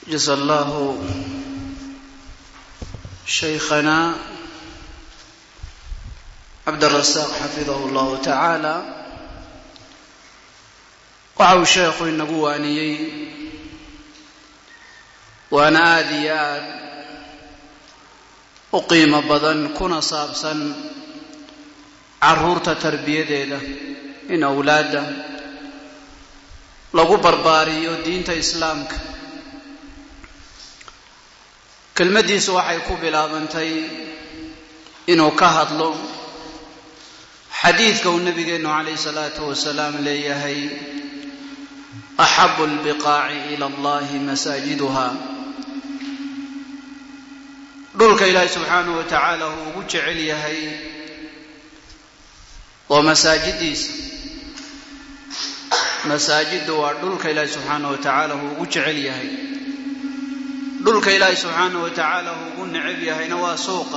جزا الله شيخنا عبد الرزاق xafidahu اllahu tacaala waxa uu sheekhu inagu waaniyey waana aada iyo aad u qiimo badan kuna saabsan caruurta tarbiyadeeda in awlaadda lagu barbaariyo diinta islaamka kelmaddiisu waxay ku bilaabantay inuu ka hadlo xadiidka uu nabigeenu calayh salaatu wasalaam leeyahay axabu lbiqaaci ila allahi masaajiduha dhulka ilaahi subxaanahu wa tacaala uu ugu jecel yahay waa masaajidiisa masaajiddu waa dhulka ilaahi subxaanahu wa tacaala uu ugu jecel yahay dhulka ilaahi subxaanahu wa tacaala uu ugu necab yahayna waa suuqa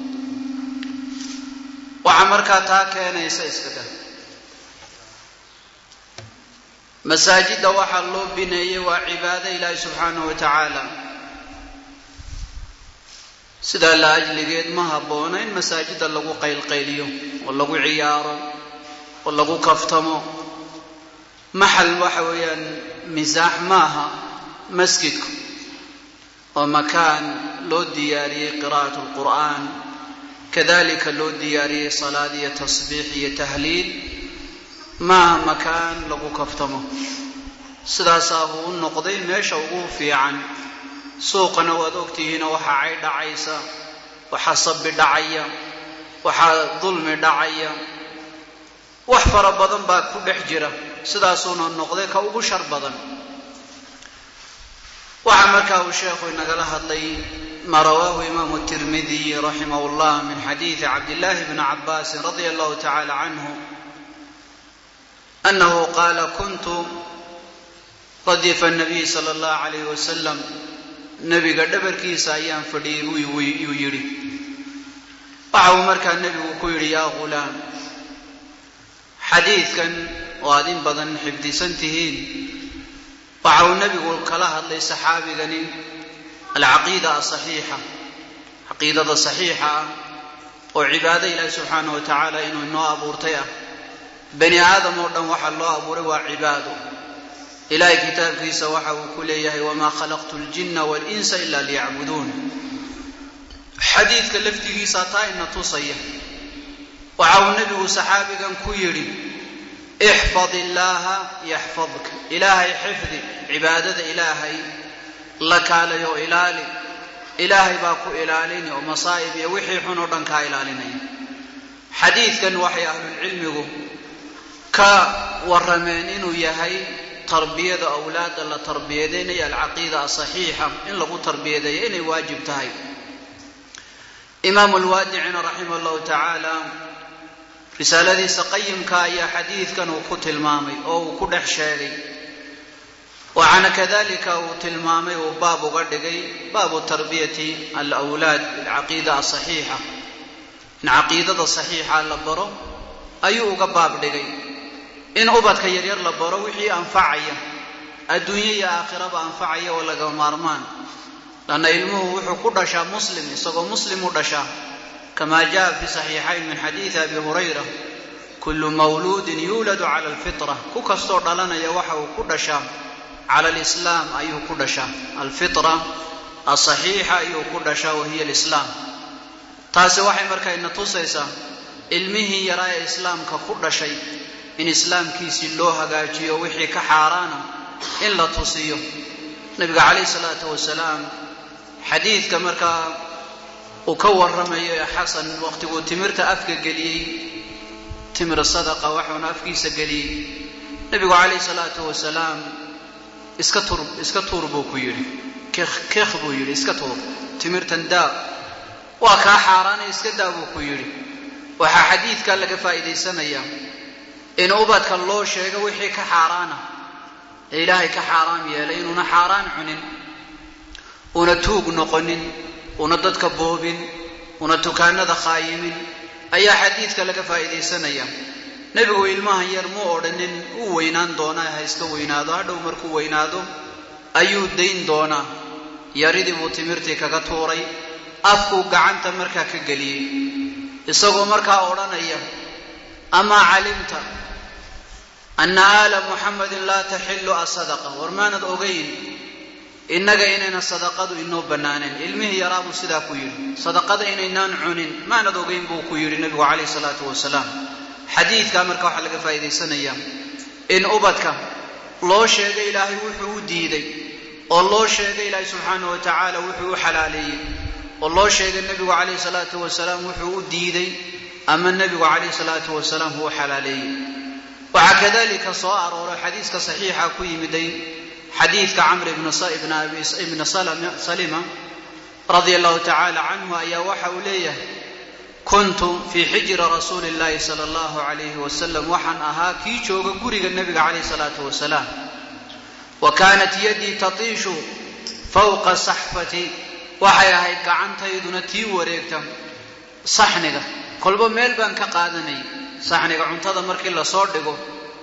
waxaa markaa taa keenaysa iska dah masaajidda waxaa loo bineeyey waa cibaado ilaahi subxaanahu wa tacaala sidaa la ajligeed ma habboona in masaajidda lagu qaylqayliyo oo lagu ciyaaro oo lagu kaftamo maxal waxa weeyaan misaax maaha masjidku oo makaan loo diyaariyey qiraa'at lqur'aan kadalika loo diyaariyey salaad iyo tasbiix iyo tahliil maaha makaan lagu kaftamo sidaasaa uu u noqday meesha ugu fiican suuqana waad ogtihiinoo waxaa cay dhacaysa waxaa sabi dhacaya waxaa dulmi dhacaya wax fara badan baa ku dhex jira sidaasuuna noqday ka ugu shar badan waxaa markaa uu sheekhu inagala hadlay ma rawaahu imaamu tirmidiy raximah llah min xadiidi cabdillahi bni cabaasin radia allahu tacala canhu anahu qaala kuntu radifa nabiy sala allahu alayh wasalam nebiga dhabarkiisa ayaan fadhiyey yuu yidhi waxa uu markaa nebigu ku yidhi yaa ghulaam xadiidkan oo aad in badan xifdisan tihiin waxa uu nebigu kala hadlay saxaabigani alcaqiida asaxiixa caqiidada saxiixa ah oo cibaado ilaahi subxaanah wa tacaala inuu inoo abuurtay ah bani aadam oo dhan waxaa loo abuuray waa cibaado ilaahay kitaabkiisa waxa uu ku leeyahay wamaa khalaqtu ljinna walinsa ila liyacbuduun xadiidka laftigiisa taa ina tusaya waxa uu nebigu saxaabigan ku yidhi ixfad illaaha yaxfadka ilaahay xifdi cibaadada ilaahay la kaalayo ilaali ilaahay baa ku ilaalini oo masaa'ib iyo wixii xun oo dhan kaa ilaalinaya xadiidkan waxay ahlulcilmigu ka warrameen inuu yahay tarbiyada awlaadda la tarbiyadaynayo alcaqiida asaxiixa in lagu tarbiyadeeyo inay waajib tahay imaamu lwaadicina raximah allahu tacaala risaaladiisa qayimka ayaa xadiidkan uu ku tilmaamay oo uu ku dhex sheegay waxaana kadalika uu tilmaamay uu baab uga dhigay baabu tarbiyati alwlaad bilcaqiida asaxiixa in caqiidada saxiixa la baro ayuu uga baab dhigay in ubadka yaryar la baro wixii anfacaya adduunye iyo aakhiraba anfacaya oo laga maarmaan lanna ilmuhu wuxuu ku dhashaa muslim isagoo muslim u dhashaa kama jaa fi saxiixayn min xadiidi abi hurayra kullu mawluudin yuuladu cala alfitra ku kastoo dhalanaya waxa uu ku dhashaa cala alislaam ayuu ku dhashaa alfitra asaxiixa ayuu ku dhashaa wahiya alislaam taasi waxay markaa ina tusaysaa ilmihii yaraa ee islaamka ku dhashay in islaamkiisii loo hagaajiyo wixii ka xaaraana in la tusiyo nabiga calayh salaatu wasalaam xadiidka markaa uu ka warramayo ee xasan waqtiguu timirta afka geliyey timir sadaqa waxuuna afkiisa geliyey nebigu calayh salaatu wasalaam iska tur iska tuur buu ku yidhi kekh kekh buu yidhi iska tuur timirtan daa waa kaa xaaraana iska daa buu ku yidhi waxaa xadiidka laga faa'iidaysanayaa in ubadka loo sheego wixii ka xaaraana ee ilaahay ka xaaraam yeelay inuuna xaaraan cunin una tuug noqonin una dadka boobin una dukaanada khaayimin ayaa xadiidka laga faa'iidaysanaya nebigu ilmahan yar mu odhanin uu weynaan doonaa ha iska weynaado hadhow markuu weynaado ayuu dayn doonaa yaridii buu timirtii kaga tuuray afkuu gacanta markaa ka geliyey isagoo markaa odhanaya amaa calimta anna aala muxamadin laa taxillu asadaqa war maanad ogayn innaga inayna sadaqadu inoo bannaaneen ilmihii yaraa buu sidaa ku yidhi sadaqada inaynaan cunin maanad ogayn buu ku yidhi nebigu calayhi salaatu wasalaam xadiidkaa marka waxaa laga faa'iidaysanayaa in ubadka loo sheegay ilaahay wuxuu u diiday oo loo sheegay ilaahay subxaanahu wa tacaala wuxuu u xalaaleeyey oo loo sheegay nebigu calayhi salaatu wasalaam wuxuu u diiday ama nebigu calayhi salaatu wasalaam uu u xalaaleeyey waxaa kadalika soo arooray xadiiska saxiixa ku yimiday xadiidka camr ibna salima radia allahu tacaala canhu ayaa waxa uu leeyahay kuntu fii xijri rasuuli illahi sala allahu calayhi wasalam waxaan ahaa kii jooga guriga nebiga calayhi salaatu wasalaam wa kaanat yadii tatiishu fawqa saxfati waxay ahayd gacantayduna tii wareegta saxniga kolba meel baan ka qaadanayay saxniga cuntada markii lasoo dhigo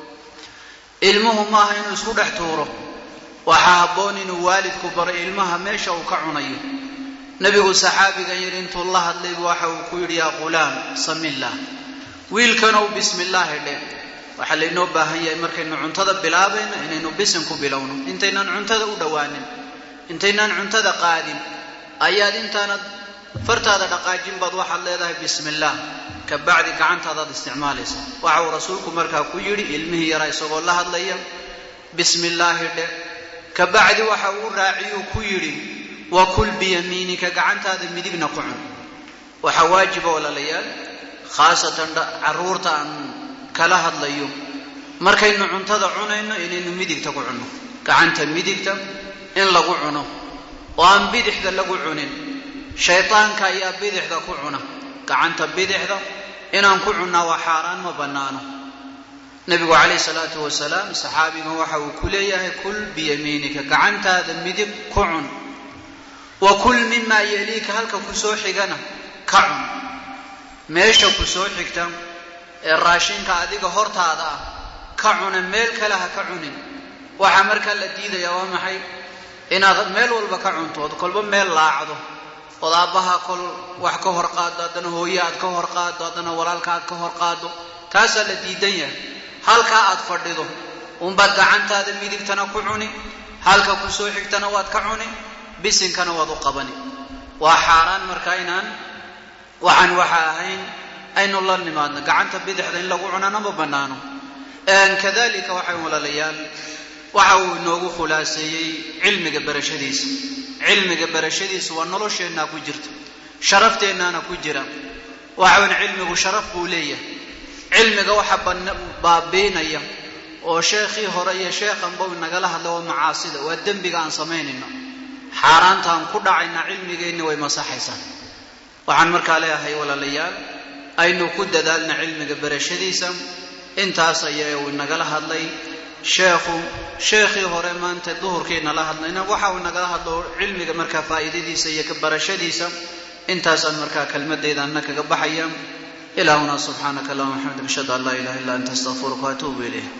ilmuhu maaha inuu isku dhex tuuro waxaa habboon inuu waalidku baro ilmaha meesha uu ka cunayo nebigu saxaabigan yidhi intuu la hadlaybu waxa uu ku yidhi yaa qulaam samillaah wiilkanow bismillaahi dhe waxaa laynoo baahan yahay markaynu cuntada bilaabayno inaynu bisin ku bilowno intaynaan cuntada u dhowaanin intaynaan cuntada qaadin ayaad intaanad fartaada dhaqaajin baad waxaad leedahay bismillaah ka bacdi gacantaadaad isticmaalaysa waxa uu rasuulku markaa ku yidhi ilmihii yaraa isagoo la hadlaya bismillaahi dhe ka bacdi waxa uu raaciyuu ku yidhi wa kul biyamiinika gacantaada midigna ku cun waxaa waajiba walaalayaal khaasatan carruurta aan kala hadlayo markaynu cuntada cunayno inaynu midigta ku cunno gacanta midigta in lagu cuno oo aan bidixda lagu cunin shaydaanka ayaa bidixda ku cuna gacanta bidixda inaan ku cunnaa waa xaaraan ma bannaano nebigu calayhi salaatu wasalaam saxaabigan waxa uu ku leeyahay kul biyamiinika gacantaada midig ku cun wa kul mimaa yeliika halka ku soo xigana ka cun meesha ku soo xigta ee raashinka adiga hortaada ah ka cuna meel kale ha ka cunin waxaa markaa la diidayaa waa maxay inaad meel walba ka cunto ood kolba meel laacdo ood aabbaha kol wax ka hor qaado haddana hooye aad ka hor qaado haddana walaalka aad ka hor qaado taasaa la diidan yahay halkaa aad fadhido unbaad gacantaada midigtana ku cuni halka ku soo xigtana waad ka cuni bisinkana waad u qabani waa xaaraan marka inaan waxaan waxa ahayn aynu la nimaadno gacanta bidixda in lagu cunana ma bannaano kadalika waxay walaalayaal waxa uu inoogu khulaaseeyey cilmiga barashadiisa cilmiga barashadiisa waa nolosheennaa ku jirta sharafteennaana ku jira waxawn cilmigu sharaf buu leeyahay cilmiga waxa baabiinaya oo sheekhii hore iyo sheekhanba nagala hadla waa macaasida waa dembiga aan samaynayno xaaraantaan ku dhacayna cilmigeenni way masaxaysaa waxaan markaa leeyahay walaalayaal aynu ku dadaalna cilmiga barashadiisa intaas ayaa uu nagala hadlay sheekhu sheekhii hore maanta duhurkiina la hadlayna waxa uu nagala hadlo cilmiga markaa faa'iidadiisa iyo ka barashadiisa intaasaan markaa kelmadaydaana kaga baxaya ilaahuna subxaanaka allahuma xamd ashhadu an laa ilaha illa anta astaqfiruka waatuubu ilayh